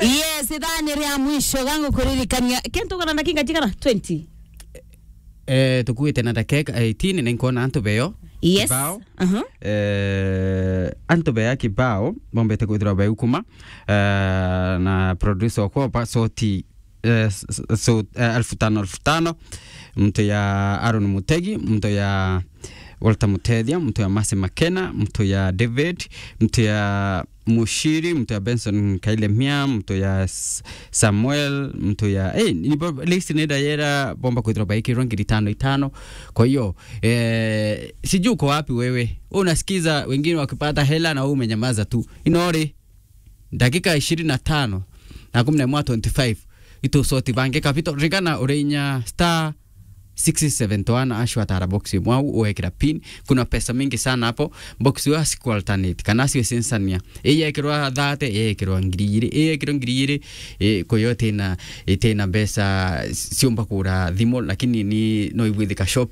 yes ithani ria mwisho gangu kuririkania kintu kana ndakinga jigana 20 eh tukuite na dakika 18 ninkuona antu beo yes Kibao. uh-huh. eh, antu bea kibao bombete kwithirwa beu kuma eh, na producer wakwa pa soti eh, s- s- so, eh, elfu tano elfu tano mtu ya Aaron Mutegi mtu ya Walter Mutethia mtu ya Masi Makena mtu ya David mtu ya Mushiri mtu ya Benson Kaile Mia mtu ya S- Samuel mtu ya hey, ni bo- list nenda yera bomba kwithirwa baikirwa ngiri tano itano kwa hiyo eh, sijui uko wapi wewe unasikiza wengine wakipata hela na wewe umenyamaza tu inori dakika ishirini na tano na kumi na mwa 25 itusoti bange kapito ringana urinya star 671 ashwa tara box mwau uwekira pin kuna pesa mingi sana hapo box yo siku alternate kana sio sensania iya ikirwa thate iya ikirwa ngiri igiri iya ikirwa ngiri igiri eh, kwa hiyo tena eh, tena pesa siomba kura thimo lakini ni no ibwithika shop